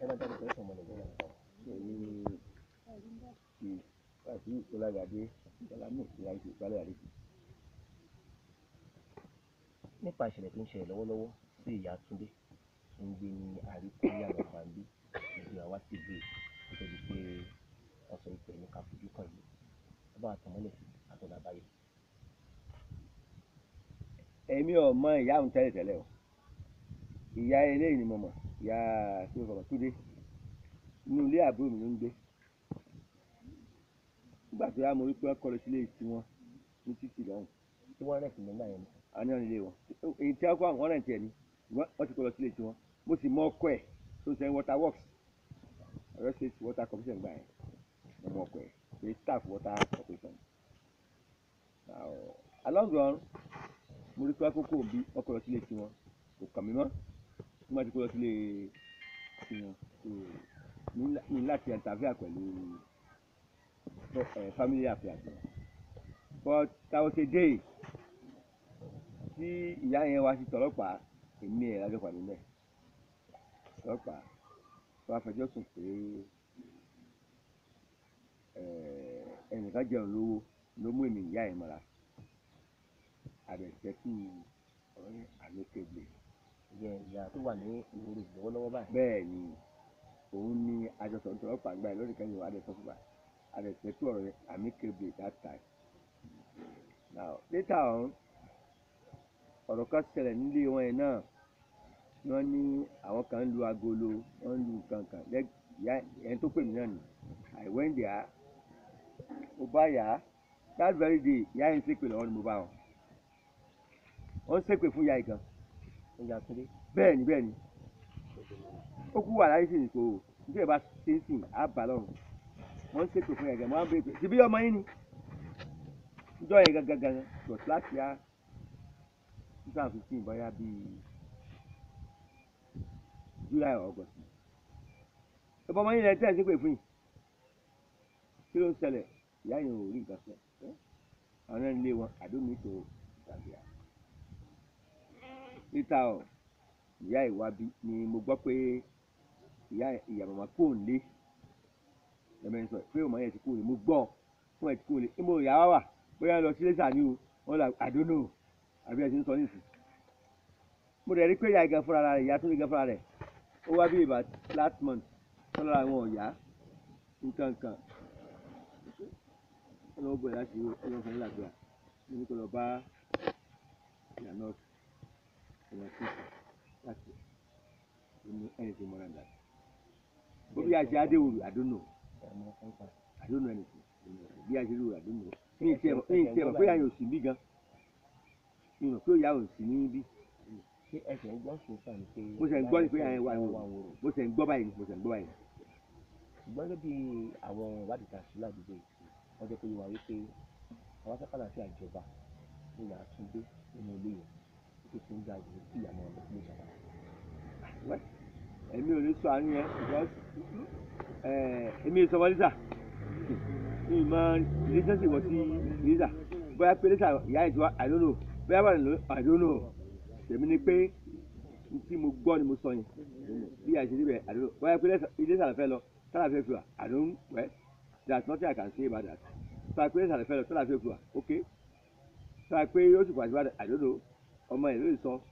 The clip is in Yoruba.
ẹ bá jáde pẹ̀lú ọmọ nàìjíríà èyí ti láti ìkólagàdé ìsàlámù ìlàjì ìpálẹ̀ àdìsí. nípa ìṣẹ̀lẹ̀ tó ń ṣẹlẹ̀ lọ́wọ́lọ́wọ́ sí ìyá túndé tó ń gbé ní àríkúnyà lọ́gbàndé ìlú àwa sí ìlú èkó tó di pé wọ́n sọ ìpè ní káfojú kan yìí ẹ bá àtọ̀mọ́lẹ̀ sí àtọ̀nà àbáyọ. èmi ò mọ ìyá òun tẹ́lẹ̀ tẹ́lẹ̀ o ìyá eléyìí ni mo mọ̀ ìyá tí mo fọ̀rọ̀ túndé inú ilé àbúrò mi ló ń gbé nígbà tó yá mo rí pé wọ́n kọ́ lọ sílé tiwọn ní títì lọ́hùn tí wọ́n rẹ̀ sí nígbà yẹn ni àwọn ní ọ̀nìlé wọn èyí tí wọ́n kọ́ àwọn ọ̀rẹ́ tiẹ̀ ni ṣùgbọ́n wọ́n ti kọ́ lọ sílé tiwọn mo sì mọ ọkọ ẹ̀ tó ń sẹ́yìn water works ọ̀rẹ́ state water corporation gbà yẹn mo mọ ọkọ ẹ̀ pé staff water corporation Now, along the run mo rí pé àkókò bí wọ́n kọ́ lọ sílé tiwọn kò kàn mí mọ́ wọ́n máa ti kọ́ lọ sílé tiwọn so ní lá- ní láti interfere pẹ̀lú eh, family affairs wọn. but that was a day tí ìyá yẹn wá sí tọlọ́pàá èmi ẹ̀ lájọ pàdé mẹ́ tọlọ́pàá tó afẹjọ́ sùn pé eh, ẹnìkan jẹun lówó ló mú èmi ìyá yẹn mọ́ra àbẹ̀tẹ́kù ọ̀rẹ́ àlókègbè ìyẹn ìyá tó wà ní ìwòrò lọ́wọ́lọ́wọ́ báyìí bẹ́ẹ̀ ni òun ní àjọsọ tọlọ́pàá gbà lórí kan yìí adẹ̀sọ fún wa àbẹ̀tẹ́kù ọ̀rẹ́ àmíkègbè that time now later on ọ̀rọ̀ kan ṣẹlẹ̀ nílé wọn yẹn náà wọ́n ní àwọn kan ń lu agolo wọ́n ń lu kankan ìyá ẹni tó pè mí náà ni I went there mo bá yà á that very day ìyá yẹn ń ṣépè lọ́wọ́ ni mo bá wọn wọ́n ń ṣépè fún ìyá yìí gan ìyá túndé bẹ́ẹ̀ ni bẹ́ẹ̀ ni ó kú wà láyé sí ní kò nítorí bá ṣe ń sìn á bà lọ́rùn wọ́n ń ṣépè fún ìyá gan wọ́n á bèèrè pé ṣebí ọmọ yín ni níjọ́ yẹn gangan gangan but láti á two thousand fifteen bóyá bíi july or august ẹ bọ́ ọmọ yín lẹ́yìn tí ẹ̀ ń ṣépè fún yìí kí ló ń ṣẹlẹ̀ ìyá yẹn ò rí nǹkan sọ àwọn ẹni lé wọn àdómi tó tàbí à níta ọ ìyá ìwábi ni mo gbọ́ pé ìyá ìyá màmá kò ń lé ẹ̀mẹ́ sọ pé ọmọ yẹn ti kò lè mo gbọ́ fún ẹ̀ ti kò lè ẹ mo ìyá wa wà bóyá lọ sí lẹ́sà ni o wọ́n là àdónò àbí ẹ̀ ti ń sọ nísì mo dẹ̀ rí pé ìyá ìgan fúnra rẹ̀ ìyá tó ní gan fúnra rẹ̀ ó wá bí about last month tọ́lá àwọn ọ̀yá nǹkan nǹkan ọlọ́wọ́ bọ̀ láti ọlọ́wọ́ fún ìlàgbà mo ní kó lọ bá ìyá nọ́ọ̀sì ọmọ sísè láti ní anything more than that. Bó bí a ṣe Adéwòrò, I don't know. ọmọ ọ̀pá I don't know anything. Bí a ṣe rí wò, I don't know. Mi ì tiẹ̀ mọ̀ mi ì tiẹ̀ mọ̀ pé àyàn ò sí bí gan. Mi ì mọ̀ pé òyà ò sí ní bí. ṣé ẹsẹ̀ ń gbọ́ sùn sàn ni pé Mo ṣe ń gbọ́ ni pé àyàn wà ní wà wò. wòrò Mo ṣe ń gbọ́ báyìí ni mo ṣe ń gbọ́ báyìí ni. ṣùgbọ́n gẹ́gẹ́ bí àwọn ìwádìí ta sí ládùúgbò yìí wọ́n jẹ́ pé wà wípé àwọn sákàlà sí àjọba ní ìyá túndé nínú ilé yẹn tó ti ń ga ìwé sí ìyàmọ̀ ọ̀dọ́ sílé ìjọba. Wẹ́, Èmi ò ní sọ àárín yẹn because eh, èmi ì sọmọ Lisa. Mi ì mọ relationship wọ́n sí Lisa. Bóyá pé Lisa ìyá ìjọba I don't know. Bóyá wà nínú I don't know. Tèmi ni pé n tí mo gbọ́ ni mo sọ yẹn. Bí a ṣe níbẹ̀ I don't know. Bóyá pé ilé ìsàlẹ̀ fẹ́ lọ tálà fẹ́ fi wà I don't well there's nothing I can say about that. Sọ pé ìsàlẹ̀ fẹ́ lọ tálà fẹ́ fi wà okay. Sọ pé yóò sì pàṣẹ I don't know. Ọmọ ẹ̀ ló lè sọ